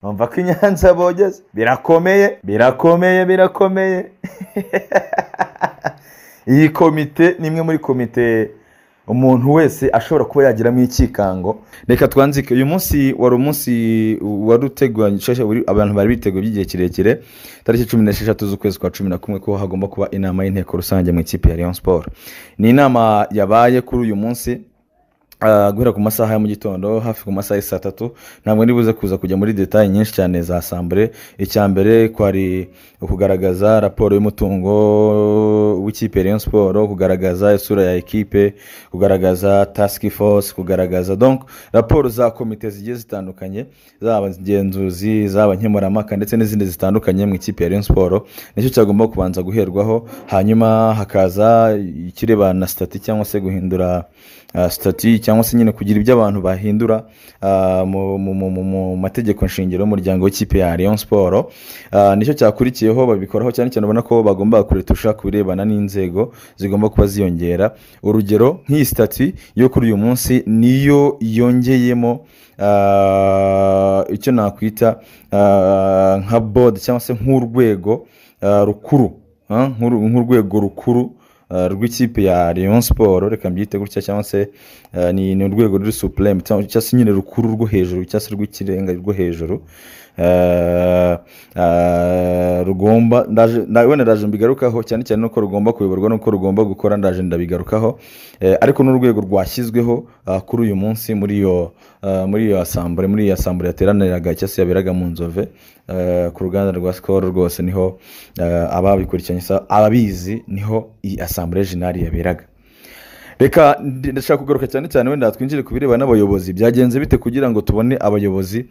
bumva ko inyanza bogeze birakomeye birakomeye birakomeye iyi komite ni imwe muri komite umuntu wese ashobora kuba yagiramo ikikango reka twanzike uyu munsi wari umunsi wari uteguranye abantu bari biteguye by'igihe kirekire tariki cumi n'esheshatu z'ukwezi kwa cumi na kumwe ko hagomba kuba inama y'inteko rusange mu ikipe ya leon siporo ni inama yabaye kuri uyu munsi guhera ku masaha ya mu gitondo hafi ku masaha ya saa tatu ntabwo nibuze kuza kujya muri detaye nyinshi cyane za sambure icya mbere kwari ukugaragaza raporo y'umutungo w'ikipe Rayon siporo kugaragaza isura ya ekipe kugaragaza task force kugaragaza donc raporo za komite zigiye zitandukanye zaba ingenzuzi zaba nkemurampaka ndetse n'izindi zitandukanye mu ikipe ya Rayon siporo nicyo cyagomba kubanza guherwaho hanyuma hakaza ikirebana na sitati cyangwa se guhindura sitati cyangwa se nyine kugira ibyo abantu bahindura mu mategeko shingiro y'umuryango w'ikipe ya leon siporo nicyo cyakurikiyeho babikoraho cyane cyane ubona ko bagomba kuretusha ku birebana n'inzego zigomba kuba ziyongera urugero nk'iyi sitati yo kuri uyu munsi niyo yongeyemo icyo nakwita nka bodi cyangwa se nk'urwego rukuru nk'urwego rukuru rw'ikipe ya leon siporo reka mbyite gutya cyangwa se ni urwego ruri supureme cyangwa se nyine rukuru rwo hejuru cyangwa se rw'ikirenga rwo hejuru rugomba wenda ndaje mbigarukaho cyane cyane nuko rugomba kuyoborwa nuko rugomba gukora ndaje ndabigarukaho ariko n'urwego rwashyizweho kuri uyu munsi muri iyo muri iyo asambure muri iyo asambure yateraniraga cyangwa se yaberaga mu nzove ku ruganda rwa sikoro rwose niho ababikurikiranye ababizi niho iyi asambure jenali yaberaga reka ndashaka kugaruka cyane cyane wenda twinjire ku bireba n'abayobozi byagenze bite kugira ngo tubone abayobozi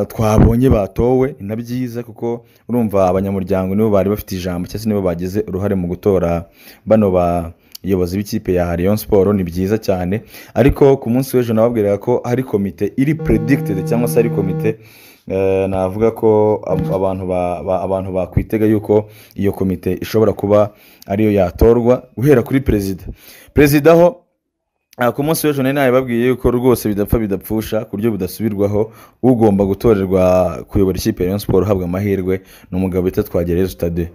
twabonye batowe ni na byiza kuko urumva abanyamuryango nibo bari bafite ijambo cyangwa se nibo bagize uruhare mu gutora bano bayobozi b'ikipe ya leon siporo ni byiza cyane ariko ku munsi w'ejo nababwiraga ko hari komite iri predicted cyangwa se ari komite navuga ko abantu bakwitega yuko iyo komite ishobora kuba ariyo yatorwa guhera kuri perezida perezida aho ku munsi w'ejo nari nabibabwiye yuko rwose bidapfa bidapfusha ku buryo budasubirwaho ugomba gutorerwa kuyobora ikipe ya siporo uhabwa amahirwe ni umugabo bita twagereye sitade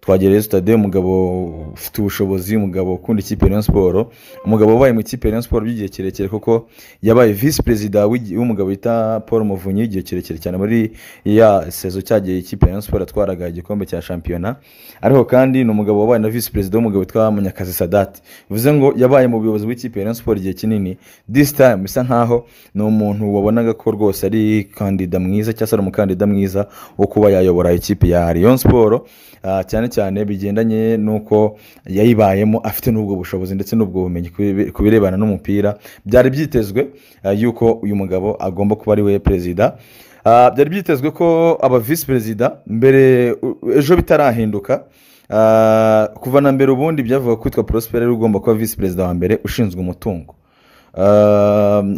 twagereye sitade umugabo ufite ubushobozi umugabo ukunda ikipe ya siporo umugabo wabaye mu ikipe ya siporo by'igihe kirekire kuko yabaye visi perezida w'umugabo bita paul muvunyi igihe kirekire cyane muri ya sezo cyagiye ikipe ya siporo atwaraga igikombe cya shampiyona ariko kandi ni umugabo wabaye na visi perezida w'umugabo witwa munyakazi sadati bivuze ngo yabaye mu buyobozi bw'ikipe ya siporo igihe kinini disi tayimu bisa nkaho ni umuntu wabonaga ko rwose ari kandida mwiza cyangwa se ari umukandida mwiza wo kuba yayobora ikipe ya leon siporo cyane cyane bigendanye n'uko yayibayemo afite n'ubwo bushobozi ndetse n'ubwo bumenyi ku birebana n'umupira byari byitezwe yuko uyu mugabo agomba kuba ari we perezida byari byitezwe ko aba visi perezida mbere ejo bitarahinduka kuva na mbere ubundi byavuga kwitwa prosperi ugomba kuba visi perezida wa mbere ushinzwe umutungo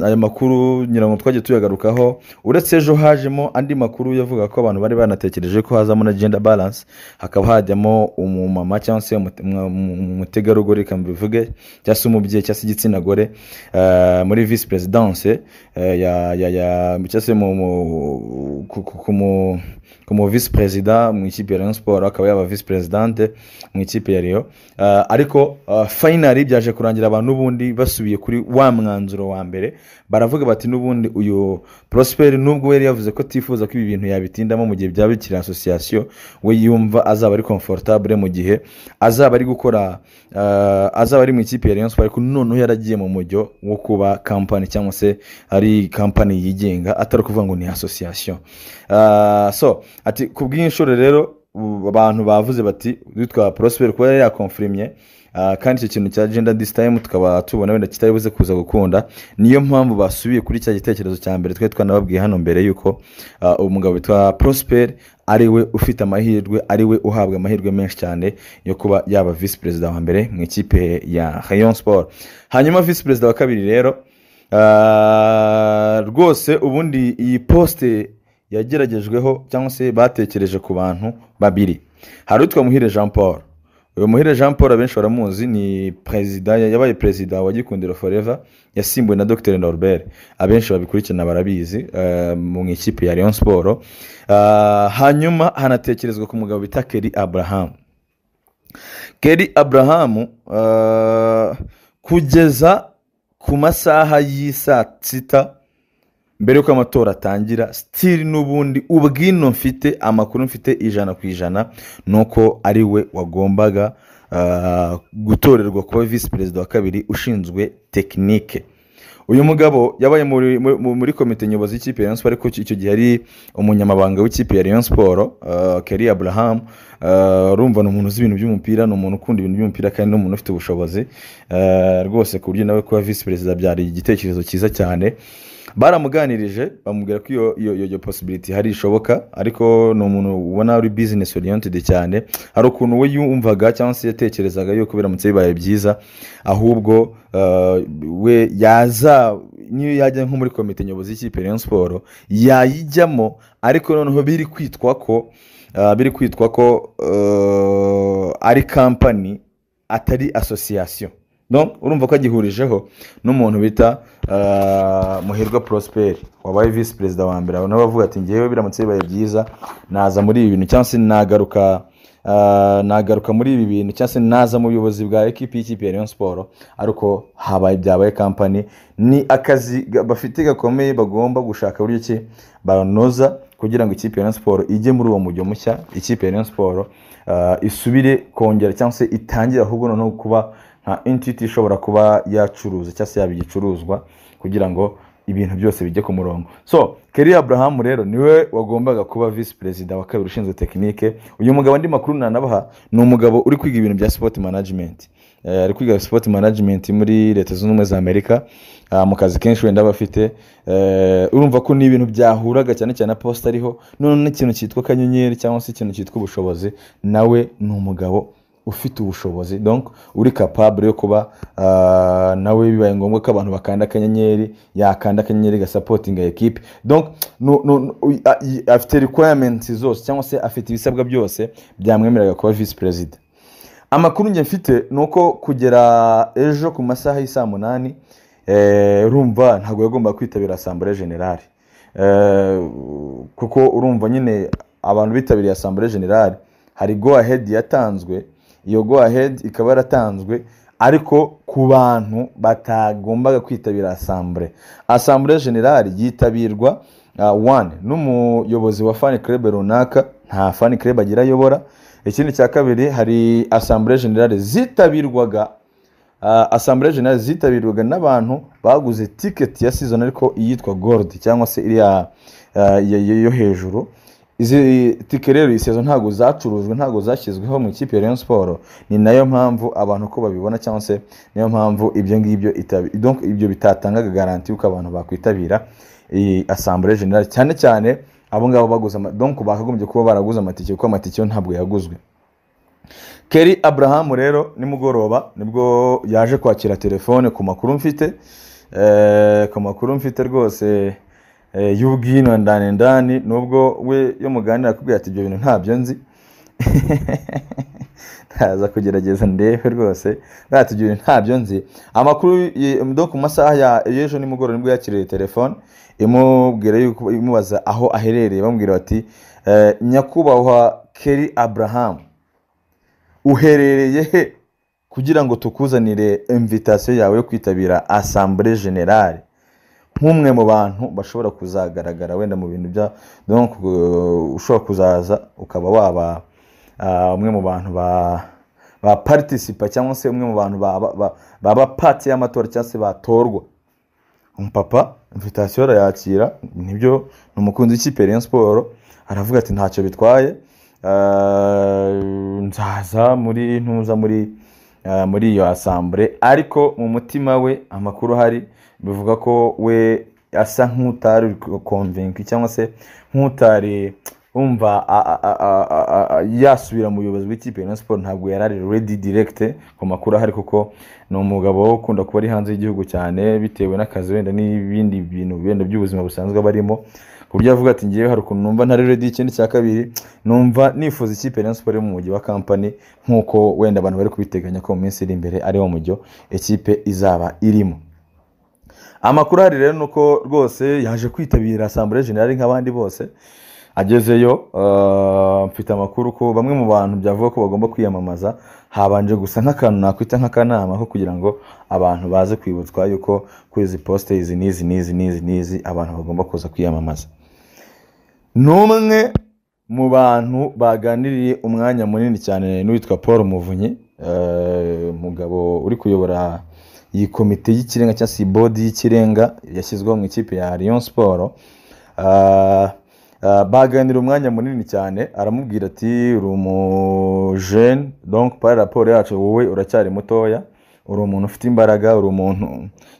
aya makuru nyirango twajya tuyagarukaho uretse ejo hajemo andi makuru yavuga ko abantu bari banatekereje ko hazamo na genda baranse hakaba hajyamo umumama cyangwa se umutegarugori reka mbivuge cyangwa se umubyeyi cyangwa se igitsina gore muri visi perezidanse cyangwa se ku mu visi perezida mu ikipe ya leon siporo akaba yaba visi perezidante mu ikipe ya riyo ariko fayinari byaje kurangira abantu ubundi basubiye kuri wa mwana mwanzuro wa mbere baravuga bati n'ubundi uyu porosiperi nubwo yari yavuze ko atifuza ko ibi bintu yabitindamo mu gihe byaba bikiri asosiyasiyo we yumva azaba ari komforotabure mu gihe azaba ari gukora azaba ari mu ikipe ya leon ariko noneho yaragiye mu mujyo wo kuba kampani cyangwa se ari kampani yigenga atari ukuvuga ngo ni asosiyasiyo so ati ku bw'inshuro rero abantu bavuze bati witwa porosiperi kuba yari yakomfurimye kandi icyo kintu cya genda disi tayimu tukaba tubona wenda kitari buze kuza gukunda niyo mpamvu basubiye kuri cya gitekerezo cya mbere twari twanababwiye hano mbere yuko umugabo witwa porosiperi ari we ufite amahirwe ari we uhabwa amahirwe menshi cyane yo kuba yaba visi perezida wa mbere mu ikipe ya hayon siporo hanyuma visi perezida wa kabiri rero rwose ubundi iyi posite yageragejweho cyangwa se batekereje ku bantu babiri hari utwa muhire jean paul uyu muhire jean paul abenshi baramuzi ni perezida yabaye perezida wa gikundiro foreva yasimbuwe na dr norbert abenshi babikurikirana barabizi eh, mu ikipe ya leon siporo hanyuma hanatekerezwa ku mugabo bita keri aburahamu keri aburahamu eh, kugeza ku masaha y'isaa sita mbere y'uko amatora atangira sitiri n'ubundi ubwino mfite amakuru mfite ijana ku ijana ni uko ari we wagombaga ah, gutorerwa kuba visi perezida wa kabiri ushinzwe tekinike uyu mugabo yabaye muri, muri, muri komite nyobozi y'ikipe ya Rayon Sport ariko icyo gihe ari umunyamabanga w'ikipe ya Rayon Sport uh, Keri Abraham uh, urumva ni umuntu uzi ibintu by'umupira ni umuntu ukunda ibintu by'umupira kandi ni umuntu ufite ubushobozi uh, rwose ku buryo nawe kuba visi perezida byari igitekerezo cyiza cyane baramuganirije bamubwira ko iyo iyo iyo- iyo possibility hari ishoboka ariko ni umuntu ubona ari business oriented cyane hari ukuntu we yumvaga cyangwa se yatekerezaga yuko biramutse bibaye byiza ahubwo eh, we yaza niyo yajya nko muri komite nyobozi y'ikipe Rayon Sport yayijyamo ariko noneho biri kwitwa ko eh, biri kwitwa ko eh, ari kampani atari asosiyasiyo donc urumva ko agihurijeho n'umuntu bita ah, muhirwa prosperi wabaye visi perezida wa mbere nawe avuga ati ngewe biramutse bibaye byiza naza muri ibi bintu cyangwa se nagaruka ah, nagaruka muri ibi bintu cyangwa se naza mu buyobozi bwa ekipi y'ikipe ya Rayon Sport ariko habaye byabaye kampani ni akazi ga- bafite gakomeye bagomba gushaka uburyo ki banoza kugira ngo ikipe ya Rayon Sport ijye muri uwo mujyo mushya ikipe ya Rayon Sport ah, isubire kongera cyangwa se itangire ahubwo noneho kuba nka entity ishobora kuba yacuruza cyangwa se yaba igicuruzwa kugira ngo ibintu byose bijye ku murongo so keri aburahamu rero niwe wagombaga kuba visi perezida wa kabiri ushinzwe tekinike uyu mugabo andi makuru nanabaha ni umugabo uri kwiga ibintu bya sipoti manajimenti Eh, ari kwiga sipoti manajimenti muri leta zunze ubumwe za amerika Ah, mu kazi kenshi wenda aba afite Eh, urumva ko ni ibintu byahuraga cyane cyane na posita ariho none n'ikintu cyitwa kanyenyeri cyangwa se ikintu cyitwa ubushobozi nawe ni umugabo ufite ubushobozi donc uri capable yo kuba ah, nawe bibaye ngombwa ko abantu bakanda akanyenyeri yakanda akanyenyeri gasapotinga ekipe donc no- no- no- uy- a- i- afite requirements zose cyangwa se afite ibisabwa byose byamwemerera kuba visi perezida amakuru njye mfite ni uko kugera ejo ku masaha y'i saa munani eh, urumva ntabwo yagomba kwitabira asambure generale Eh, kuko urumva nyine abantu bitabiriye asambure generale hari go ahead yatanzwe iyo go ahead ikaba yaratanzwe ariko ku bantu batagombaga kwitabira asambure asambure generale yitabirwa uh, one n'umuyobozi wa fani club runaka nta fani club agira ayobora ikindi cya kabiri hari asambure generale zitabirwaga Uh, asambure generale zitabirwaga n'abantu baguze tiketi ya season ariko iyitwa gold cyangwa se iriya uh, yo- yo- yo hejuru izi tike rero iyi season ntabwo zacurujwe ntabwo zashyizweho mu ikipe ya Rayon Sport ni nayo mpamvu abantu uko babibona cyangwa se niyo mpamvu ibyo ngibyo itabi- donc ibyo bitatangaga garanti yuko abantu bakwitabira iyi asambure generale cyane cyane abo ngabo baguze ama- donc bakagombye kuba baraguze amatike kuko amatike yo ntabwo yaguzwe keri aburahamu rero nimugoroba nibwo yaje kwakira telefone ku makuru mfite Eh, ku makuru mfite rwose eh, y'ubwino ndani ndani nubwo we yo muganira akubwira ati ibyo bintu ntabyo nzi ntaza kugerageza ndebe rwose ati ibyo bintu ntabyo nzi amakuru ye- do ku masaha ya y'ejo nimugoroba nibwo yakiriye telefone imubwira yuko imubaza aho aherereye bamubwira bati eh, nyakubahwa keri aburahamu uherereye he kugira ngo tukuzanire imvitasiyo yawe yo kwitabira asambure generale nk'umwe mu bantu bashobora kuzagaragara wenda mu bintu bya donc uh, ushobora kuzaza ukaba waba ah, umwe mu bantu ba ba participa cyangwa se umwe mu bantu baba- ba- baba pati y'amatora cyangwa se batorwa umupapa imvitasiyo arayakira nibyo ni umukunzi w'ikipe ya Rayon siporo aravuga ati ntacyo bitwaye Eh, nzaza muri ntuza muri eh, muri iyo asambure ariko mu mutima we amakuru ahari bivuga ko we asa nk'utari uri konvinka cyangwa se nk'utari wumva a- a- a- a- a- a- a- yasubira mu buyobozi bw'ikipe ya Rayon Sport ntabwo yari ari ready direct ku makuru ahari kuko ni umugabo ukunda kuba ari hanze y'igihugu cyane bitewe n'akazi wenda n'ibindi bintu wenda by'ubuzima busanzwe aba arimo ku buryo yavuga ati ngewe hari ukuntu numva ntari redi ikindi cya kabiri numva nifuza ikipe Rayon Sports iri mu mujyi wa kampani nk'uko wenda abantu bari kubiteganya ko mu minsi iri imbere ari wo mujyo ikipe izaba irimo amakuru ahari rero ni uko rwose yaje kwitabira asambure generale nk'abandi bose agezeyo mfite amakuru ko bamwe mu bantu byavuga ko bagomba kwiyamamaza habanje gusa nk'akantu nakwita nk'akanama ko kugira ngo abantu baze kwibutswa yuko kuri izi posite izi n'izi n'izi n'izi n'izi abantu bagomba kuza kwiyamamaza ni umwe mu bantu baganiriye umwanya munini cyane n'uwitwa paul muvunyi umugabo uri kuyobora iyi komite y'ikirenga cyangwa se bodi y'ikirenga yashyizweho mu ikipe ya Rayon siporo baganira umwanya munini cyane aramubwira ati uri umujene donk pari raporo yacu wowe uracyari mutoya uri umuntu ufite imbaraga uri umuntu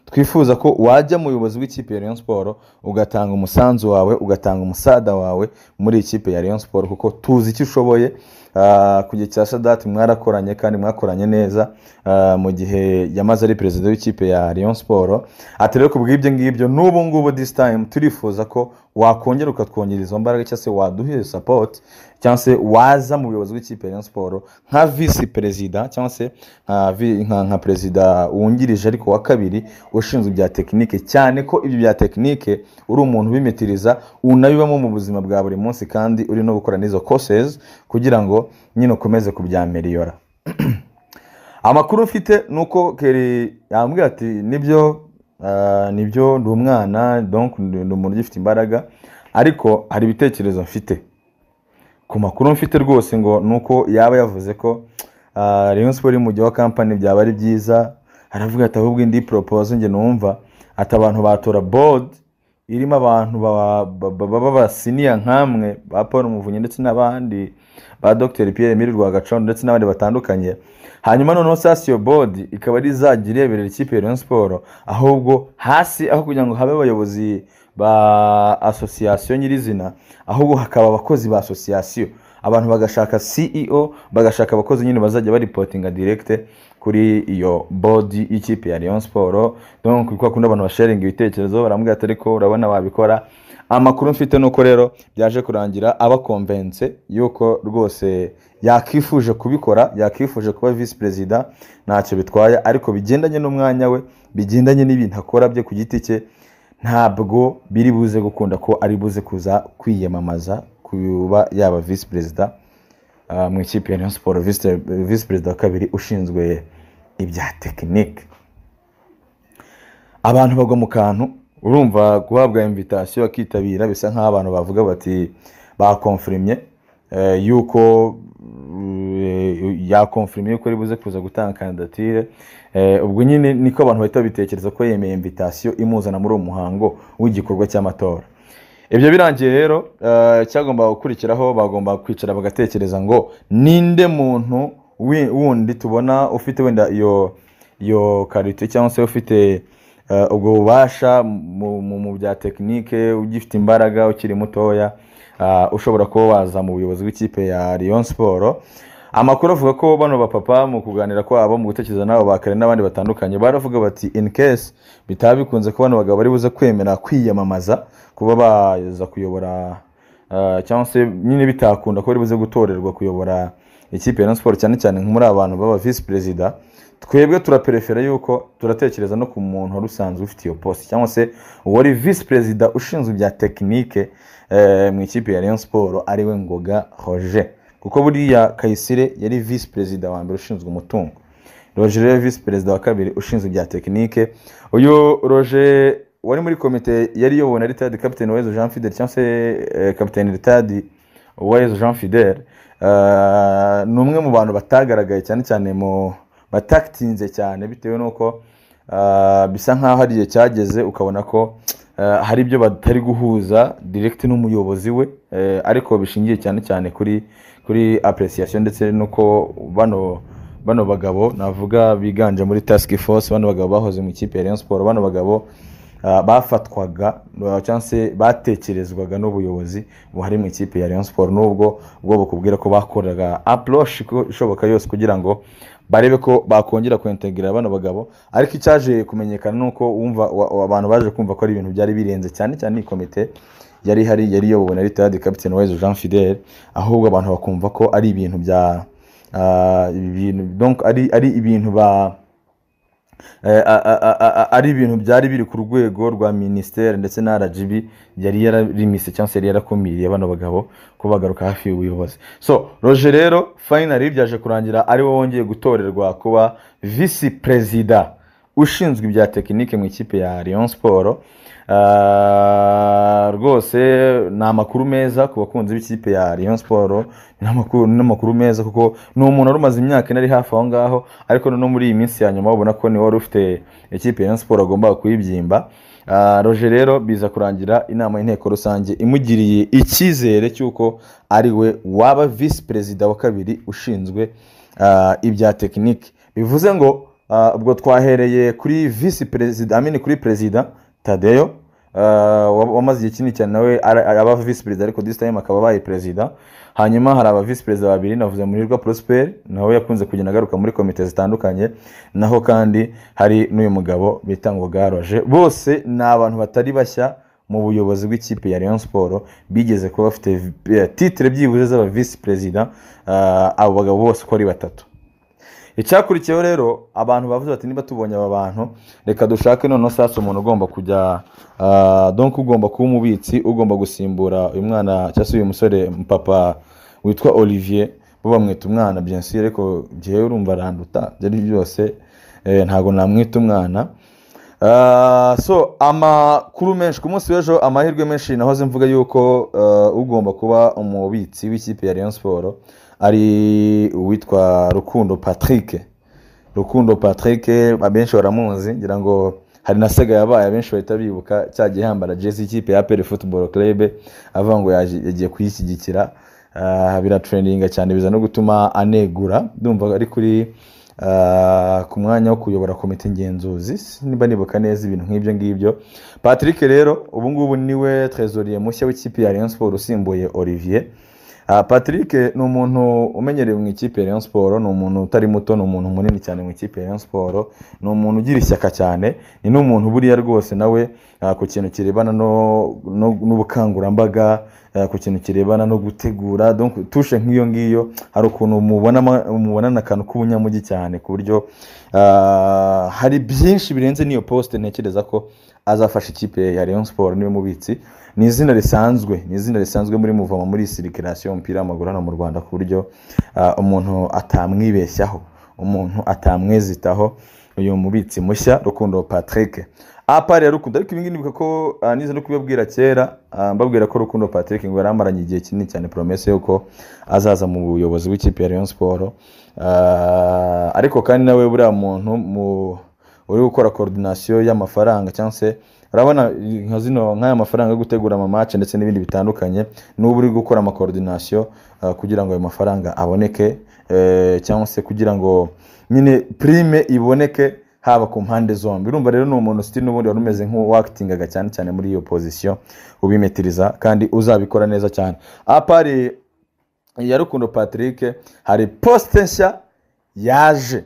twifuza ko wajya mu buyobozi bw'ikipe ya Rayon siporo ugatanga umusanzu wawe ugatanga umusada wawe muri ikipe ya Rayon siporo kuko tuzi icyo ushoboye Ah, ku gihe cya sadati mwarakoranye kandi mwakoranye neza ah, mu gihe yamaze ari perezida w'ikipe ya Rayon siporo ati rero ku bw'ibyo ngibyo n'ubu ngubu this time turifuza ko wakongera ukatwongerera izo mbaraga cyangwa se waduha sapoti cyangwa se waza mu buyobozi bw'ikipe ya Rayon siporo nka visi perezida cyangwa se nka vi- nka- nka perezida wungirije ariko wa kabiri ushinzwe ibya tekinike cyane ko ibyo bya tekinike uri umuntu ubimitiriza unabibamo mu buzima bwa buri munsi kandi uri no gukora n'izo kosezi kugira ngo nyine ukomeze kubyameriyora amakuru mfite ni uko keri yambwira ati nibyo ah, nibyo ndi umwana donc ndi ndi umuntu ugifite imbaraga ariko hari ibitekerezo mfite ku makuru mfite rwose ngo ni uko yaba yavuze ko ah, Rayon Sport iri mu mujyi wa kampani byaba ari byiza aravuga ati ahubwo indi poropoze njye numva ati abantu batora bodi irimo abantu baba ba- ba- b'abasiniya nk'amwe ba paul muvunyi ndetse n'abandi ba dr pierre emile rwagacondo ndetse n'abandi batandukanye hanyuma noneho sasi iyo bodi ikaba ari izajya ireberera ikipe ya Rayon siporo ahubwo hasi aho kugira ngo habe abayobozi ba asosiyasiyo nyirizina ahubwo hakaba abakozi ba asosiyasiyo abantu bagashaka ceo bagashaka abakozi nyine bazajya baripotinga direkite kuri iyo bodi y'ikipe ya Rayon siporo donc kuko bakunda abantu basharinga ibitekerezo barambwira ati ariko urabona wabikora amakuru mfite nuko rero byaje kurangira abakomvense yuko rwose yakifuje kubikora yakifuje kuba visi perezida ntacyo bitwaye ariko bigendanye n'umwanya we bigendanye n'ibintu akora bye ku giti cye ntabwo biri buze gukunda ko ari buze kuza kwiyamamaza kuba yaba visi perezida ah, mu ikipe ya Rayon siporo visi perezida wa kabiri ushinzwe ibya tekinike abantu bagwa mu kantu urumva guhabwa invitasiyo bakitabira bisa nk'aho abantu bavuga bati bakomfirimye eh, yuko eh, yakomfirimye yuko ari buze kuza gutanga kandidatire Eh, ubwo nyine niko abantu bahita babitekereza ko yemeye invitasiyo imuzana muri uwo muhango w'igikorwa cy'amatora ibyo birangiye rero eh, icyagombaga gukurikiraho bagomba kwicara bagatekereza ngo ninde muntu wi- wundi tubona ufite wenda iyo iyo karite cyangwa se ufite eh, ubwo bubasha mu- mu mu bya tekinike ugifite imbaraga ukiri mutoya ah, ushobora kuba waza mu buyobozi bw'ikipe ya Rayon siporo amakuru avuga ko bano bapapa mu kuganira kwabo mu gutekereza n'abo bakare n'abandi batandukanye baravuga bati in case bitaba bikunze ko bano bagabo bari buze kwemera kwiyamamaza kuba baza kuyobora ah, cyangwa se nyine bitakunda ko bari buze gutorerwa kuyobora ikipe ya Rayon Sports cyane cyane nko muri abantu baba visi perezida twebwe turaperefera yuko turatekereza no ku muntu wari usanzwe ufite iyo poste cyangwa se wari visi perezida ushinzwe ibya tekinike eh, mu ikipe ya Rayon Sports ariwe Ngoga Roger kuko buriya Kayisire yari visi perezida wa mbere ushinzwe umutungo Roger rero visi perezida wa kabiri ushinzwe ibya tekinike uyu Roger wari muri komite yari iyobowe na ritadi kapiteni Uwayezu Jean Fidel cyangwa se eh, kapiteni ritadi Uwayezu Jean Fidel eh, ni umwe mu bantu batagaragaye cyane cyane mu batakitinze cyane bitewe n'uko ah, bisa nk'aho hari igihe cyageze ukabona ko ah, hari ibyo batari guhuza direct n'umuyobozi we eh, ariko bishingiye cyane cyane kuri kuri appreciation ndetse nuko bano bano bagabo navuga biganje muri task force bano bagabo bahoze mu ikipe ya Rayon Sport bano bagabo ah, bafatwaga ah, cyangwa se batekerezwaga n'ubuyobozi buhari mu ikipe ya Rayon Sport nubwo ubwo bakubwira ko bakoraga approach ko- ishoboka yose kugira ngo barebe ko bakongera kwentegrera bano bagabo ariko icyaje kumenyekana ni uko wumva wa- wa- abantu baje kumva ko ari ibintu byari birenze cyane cyane iyi komite yari ihari yari iyobowe na ritayadi kapitene wayizo jean fidele ahubwo abantu bakumva ko ari ibintu bya ah, ibintu donc ari ari ibintu ba eh, a- a- a- a- ari ibintu byari biri ku rwego rwa minisiteri ndetse na rgb yari yararimise cyangwa se yari yarakumiriye bano bagabo ko bagaruka hafi y'ubuyobozi so roger rero finally byaje kurangira ari we wongeye gutorerwa kuba visi perezida ushinzwe ibya tekinike mu ikipe ya Rayon siporo Ah, rwose ni amakuru meza ku bakunzi b'ikipe ya Rayon siporo ni amakuru ni amakuru meza kuko ni umuntu wari umaze imyaka ine ari hafi aho ngaho ariko noneho muri iyi minsi ya nyuma ubona ko niwe wari ufite ikipe ya Rayon siporo agomba kuyibyimba Ah, roger rero biza kurangira inama y'inteko rusange imugiriye icyizere cy'uko ari we waba visi perezida wa kabiri ushinzwe ah, ibya tekinike bivuze ngo ah, ubwo twahereye kuri visi perezida amini kuri perezida tadeyo ah, wa- wamaze igihe kinini cyane nawe ara- aba visi perezida ariko this time akaba abaye perezida hanyuma hari aba visi perezida babiri navuze murirwa prosper nawe yakunze kugenda agaruka muri komite zitandukanye naho kandi hari n'uyu mugabo bita ngo garoje bose ni abantu batari bashya mu buyobozi bw'ikipe ya Rayon Sport bigeze kuba bafite eh, titre byibuze z'aba visi perezida ah, abo bagabo bose uko ari batatu icyakurikiyeho rero abantu bavuze bati niba tubonye aba bantu reka dushake noneho sasa umuntu ugomba kujya ah, donc ugomba kuba umubitsi ugomba gusimbura uyu mwana cyangwa se uyu musore papa witwa olivier bo bamwita umwana bien sûr ariko njyewe urumva aranduta ibyo ari byo byose eh, ntabwo namwita umwana Ah, so amakuru menshi ku munsi w'ejo amahirwe menshi nahoze mvuga yuko eh, ugomba kuba umubitsi w'ikipe ya Rayon Sport ari uwitwa Rukundo Patrick Rukundo Patrick abenshi baramuzi ngira ngo hari na Sega yabaye abenshi bahita bibuka cya gihe yambara jezi y'ikipe ya APR Football Club avuga ngo yaje- yagiye kuyishyigikira ah, biratreninga cyane biza no gutuma anegura ndumva ari kuri ah, ku mwanya wo kuyobora komite ngenzuzi si- niba nibuka neza ibintu nk'ibyo ngibyo patrick rero ubu ngubu niwe trezorier mushya w'ikipe ya rayon sport usimbuye olivier Ah, patrick ni umuntu umenyerewe mu ikipe ya rayon sport ni umuntu utari muto ni umuntu munini cyane mu ikipe ya rayon sport ni umuntu ugira ishyaka cyane ni n'umuntu buriya rwose nawe ah, ku kintu kirebana no- no- n'ubukangurambaga eh, ku kintu kirebana no gutegura donc tushe nk'iyo ngiyo hari ukuntu mubona mubonana akantu k'ubunyamugi cyane ku buryo ah, hari byinshi birenze n'iyo poste ntekereza ko azafasha ikipe ya Rayon Sport niwe mubitsi ni izina risanzwe ni izina risanzwe muri muvoma muri circulation umupira w'amaguru hano mu Rwanda ku buryo ah, umuntu atamwibeshyaho umuntu atamwezitaho uyu mubitsi mushya rukundo Patrick apari ya rukundo ariko ibingibi nibuka ko ah, nize no kubibabwira kera ah, mbabwira ko rukundo patrick ngo yari amaranye igihe kinini cyane promese yuko azaza mu buyobozi bw'ikipe ya rayon siporo ariko kandi nawe buriya muntu mu- uri gukora koordinasiyo y'amafaranga cyangwa se urabona nka zino nk'aya mafaranga yo gutegura amamace ndetse n'ibindi bitandukanye n'ubu uri gukora amakoordinasiyo ah, kugira ngo ayo mafaranga aboneke eh, cyangwa se kugira ngo nyine prime iboneke haba ku mpande zombi urumva rero ni umuntu sitiri n'ubundi wari umeze nk'uwakitingaga cyane cyane muri iyo pozisiyo ubimetiriza kandi uzabikora neza cyane apari ya rukundo patrick hari posite nshya yaje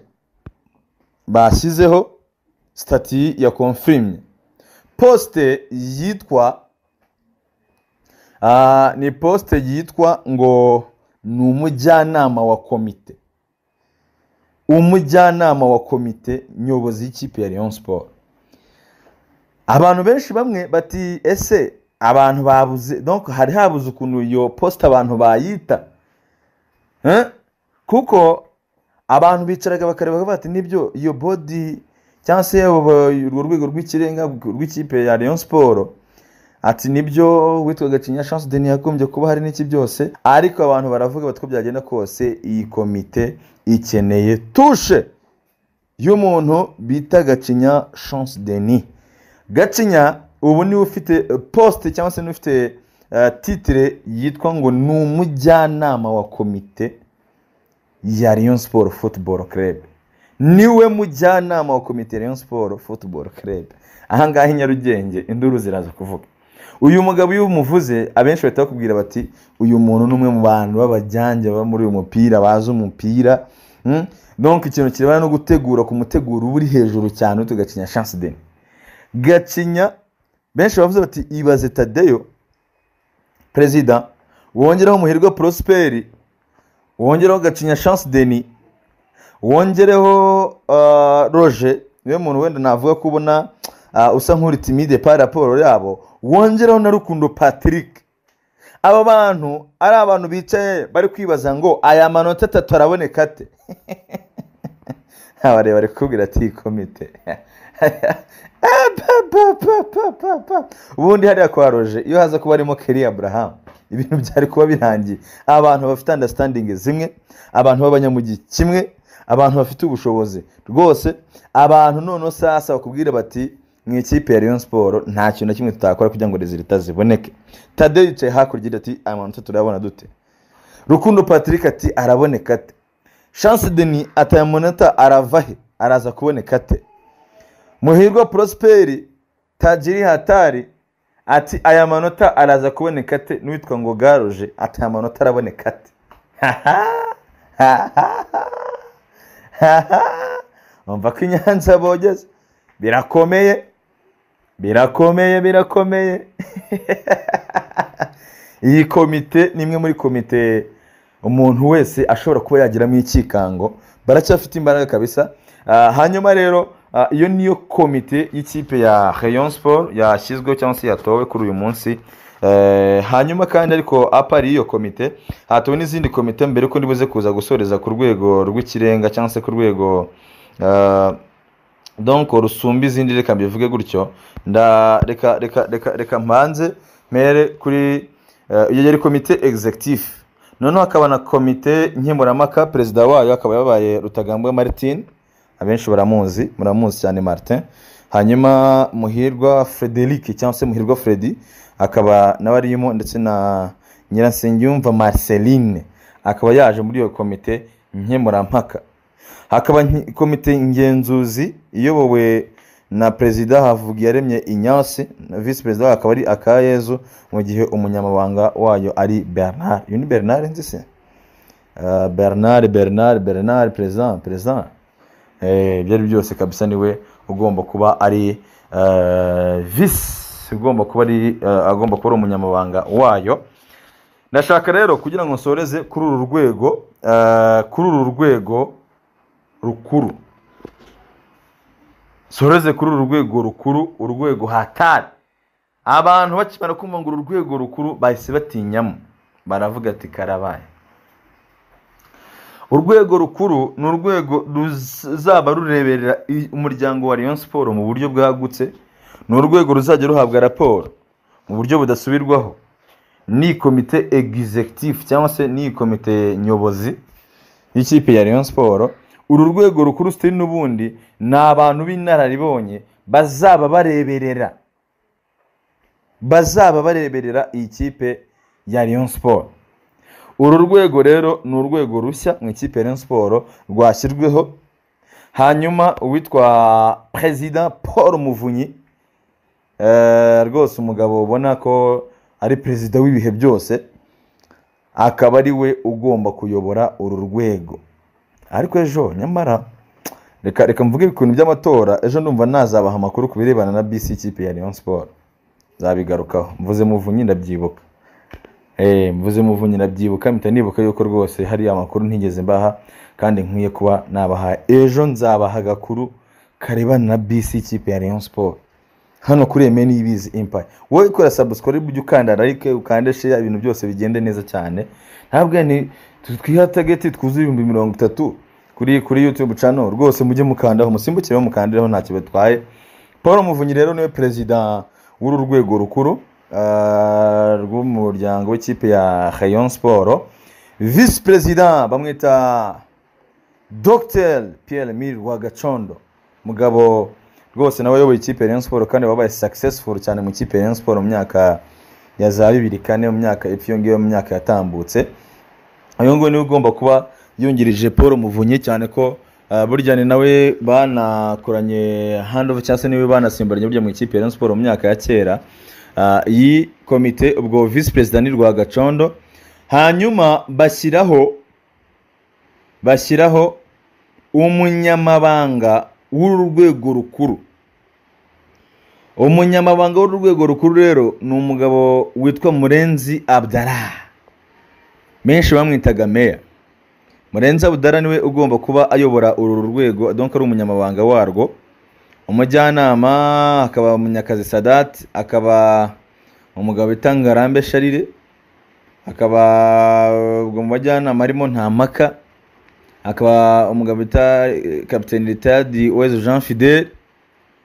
bashyizeho sitati ya konfirimye posite yitwa ah, ni posite yitwa ngo ni umujyanama wa komite umujyanama wa komite nyobozi y'ikipe ya Rayon Sport abantu benshi bamwe bati ese abantu babuze donc hari habuze ukuntu iyo poste abantu bayita Eh? kuko abantu bicaraga bakareba bakavuga bati nibyo iyo bodi cyangwa se abo- urwo rwego rw'ikirenga rw'ikipe ya Rayon Sport ati nibyo witwaga Kinya Chance Denis yagombye kuba hari n'iki byose ariko abantu baravuga bati ko byagenda kose iyi komite ikeneye tushe y'umuntu bita Gacinya Chance Denis Gacinya ubu niwe ufite eh, poste cyangwa se niwe ufite eh, titre yitwa ngo ni umujyanama wa komite ya Rayon Sport Football Club niwe mujyanama wa komite ya Rayon Sport Football Club ahangaha i Nyarugenge induru ziraza kuvuga uyu mugabo iyo umuvuze abenshi bahita bakubwira bati uyu muntu ni umwe mu bantu b'abajyange baba muri uyu mupira bazi umupira mm? donc ikintu kirebana no gutegura ku muteguro uba uri hejuru cyane witwa Gacinya chance deni gacinya benshi bavuze bati ibaze tadeyo perezida wongeraho umuherwe porosiperi wongeraho gacinya shansi deni wongereho ah, roje niwe muntu wenda navuga ko ubona ah, usa nk'uri timide pa raporo yabo wongeraho na rukundo patrick aba bantu ari abantu bicaye bari kwibaza ngo aya manota atatu araboneka ate abareba bari kukubwira ati iyi komite Ah, pa, pa, pa, pa, pa, pa. ubundi hariya kwa roje iyo haza kuba harimo keri aburahamu ibintu byari kuba birangiye abantu bafite andasitandingi zimwe abantu b'abanyamugi kimwe abantu bafite ubushobozi rwose abantu noneho sasa bakubwire bati mu ikipe ya Rayon siporo nta kintu na kimwe tutakora kugira ngo rezilita ziboneke tadeyo yicaye hakurya agira ati aya manota turayabona dute rukundo patrick ati araboneka ate shansi deni ataya munota arava he araza kuboneka ate muhirwa prosperi tajiri hatari ati aya manota araza kuboneka ate n'uwitwa ngo garoje ati aya manota araboneka ate umva ko inyanza bogeze birakomeye birakomeye birakomeye iyi komite ni imwe muri komite umuntu wese ashobora kuba yagiramo ikikango baracyafite imbaraga kabisa Ah, hanyuma rero ah, iyo niyo komite y'ikipe ya Rayon Sport yashyizweho cyangwa se yatowe kuri uyu munsi Eh, hanyuma kandi ariko apari y'iyo komite hatowe n'izindi komite mbere ko nibuze kuza gusoreza ku rwego rw'ikirenga cyangwa se ku rwego ah, donc rusumba izindi reka mbivuge gutyo nda reka reka reka reka mbanze mpere kuri eh, iyo yari komite executive noneho hakaba na komite nkemurampaka perezida wayo akaba yabaye rutagambwa martin abenshi baramuzi muramuzi cyane martin hanyuma muhirwa frederic cyangwa se muhirwa fredi akaba nawe arimo ndetse na nyirasengiyumva marceline akaba yaje muri iyo komite nkemurampaka hakaba nki- komite ngenzuzi iyobowe na perezida havugiyaremye inyasi na visi perezida wayo akaba ari akayezu mu gihe umunyamabanga wayo ari bernard uyu ni bernard nzi se Ah, bernard bernard bernard perezida perezida Eh, ibyo ari byo byose kabisa niwe ugomba kuba ari eh, visi ugomba kuba ari eh, agomba kuba ari umunyamabanga wayo ndashaka rero kugira ngo nsoreze kuri uru rwego eh, kuri uru rwego rukuru soreze kuri uru rwego rukuru urwego hatari abantu bakimara kumva ngo uru rwego rukuru bahise batinyamo baravuga ati karabaye urwego rukuru ni urwego ruzaba rureberera i- umuryango wa Rayon Sport mu buryo bwagutse ni urwego ruzajya ruhabwa raporo mu buryo budasubirwaho ni komite executive cyangwa se ni komite nyobozi y'ikipe ya Rayon Sport uru rwego rukuru sitiri n'ubundi ni abantu b'inararibonye bazaba bareberera bazaba bareberera iyi kipe ya Rayon Sport uru rwego rero ni urwego rushya mu ikipe ya Rayon Sport rwashyirweho hanyuma uwitwa perezida paul muvunyi eh, rwose umugabo ubona ko ari perezida w'ibihe byose akaba ari we ugomba kuyobora uru rwego ariko ejo nyamara reka reka mvuge ibintu by'amatora ejo ndumva nazabaha amakuru ku birebana na bisi y'ikipe ya Rayon Sport nzabigarukaho mvuze muvunyi ndabyibuka Eh, mvuze muvunyi ndabyibuka mpita nibuka yuko rwose hari amakuru ntigeze mbaha kandi nkwiye kuba nabaha ejo nzabaha agakuru karebana na bisi y'ikipe ya Rayon Sport hano kuri Emeni Ibizi Empire wowe ikora subscribe ujye ukanda like ukande share ibintu byose bigende neza cyane ntabwo ni twiha target twuzuye ibihumbi mirongo itatu kuri kuri YouTube channel rwose mujye mukandaho musimbukire mukandiraho ntacyo bitwaye Paul Muvunyi rero niwe perezida w'uru rwego rukuru ah, rw'umuryango w'ikipe ya Rayon Sport visi perezida bamwita Dr Pierre Emile Wagacondo mugabo rwose nawe wayoboye ikipe ya Rayon Sport kandi wabaye successful cyane mu ikipe ya Rayon Sport mu myaka ya za bibiri kane mu myaka epfo iyo ngiyo mu myaka yatambutse uyu nguyu niwe ugomba kuba yungirije paul muvunyi cyane ko ah, burya ni nawe banakoranye handover cyangwa se niwe banasimburanye burya mu ikipe ya Rayon Sport mu myaka ya kera Ah, iyi komite ubwo visi perezida ni rwagacondo hanyuma bashyiraho bashyiraho umunyamabanga w'uru rwego rukuru umunyamabanga w'urwego rukuru rero ni umugabo witwa murenzi abdara menshi bamwitaga meya murenzi abdara niwe ugomba kuba ayobora uru rwego donka ari umunyamabanga warwo umujyanama akaba munyakazi sadati akaba umugabo bita ngarambe sharire akaba ubwo mu bajyanama arimo nta mpaka akaba umugabo bita kapiteni ritadi wezu jean fidel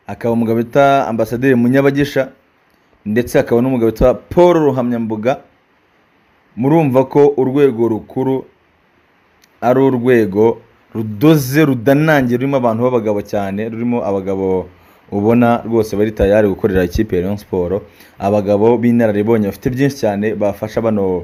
akaba umugabo bita ambasaderi munyabagisha ndetse akaba n'umugabo witwa paul ruhamyambuga murumva ko urwego rukuru ari urwego rudoze rudanangiye rurimo abantu b'abagabo cyane rurimo abagabo ubona rwose bari tayari gukorera ikipe ya Rayon siporo abagabo b'inararibonye bafite byinshi cyane bafasha bano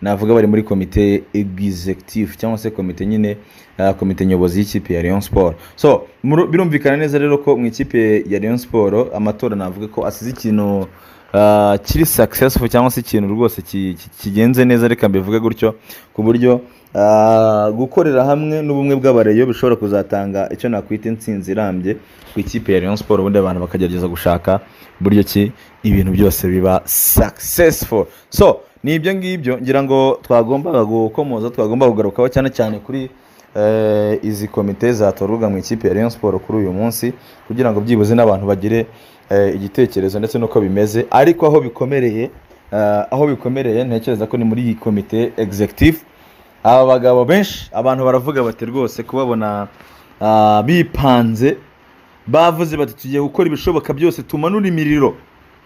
navuga bari muri komite egizegitifu cyangwa se komite nyine ah, komite nyobozi y'ikipe ya Rayon siporo so muru- birumvikana neza rero ko mu ikipe ya Rayon siporo amatora navuga ko asize ikintu ah, kiri successful cyangwa se ikintu rwose ki- ki- kigenze neza reka mbivuge gutyo ku buryo ah, gukorera hamwe n'ubumwe bw'abareyo bishobora kuzatanga icyo nakwita intsinzi irambye ku ikipe ya Rayon Sport ubundi abantu bakagerageza gushaka buryo ki ibintu byose biba successful so ni ibyo ngibyo ngira ngo twagombaga gukomoza twagomba kugarukaho cyane cyane kuri eh, izi komite zatorwaga mu ikipe ya Rayon Sport kuri uyu munsi kugira ngo byibuze n'abantu bagire eh, igitekerezo ndetse n'uko bimeze ariko aho bikomereye eh, aho bikomereye ntekereza ko ni muri iyi komite executive aba bagabo benshi abantu baravuga bati rwose kubabona ah, bipanze bavuze bati tugiye gukora ibishoboka byose tumanura imiriro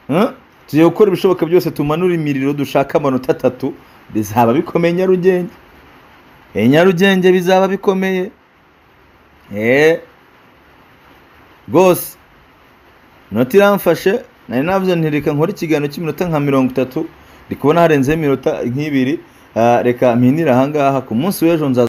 Hmm? tugiye gukora ibishoboka byose tumanura imiriro dushaka amanota atatu bizaba bikomeye nyarugenge Eh, nyarugenge bizaba bikomeye Eh, rwose inota iramfashe nari navuze nti reka nkore ikiganiro cy'iminota nka mirongo itatu ndi kubona harenzeho iminota nk'ibiri Ah, reka mpinire ahangaha ku munsi w'ejo nzaza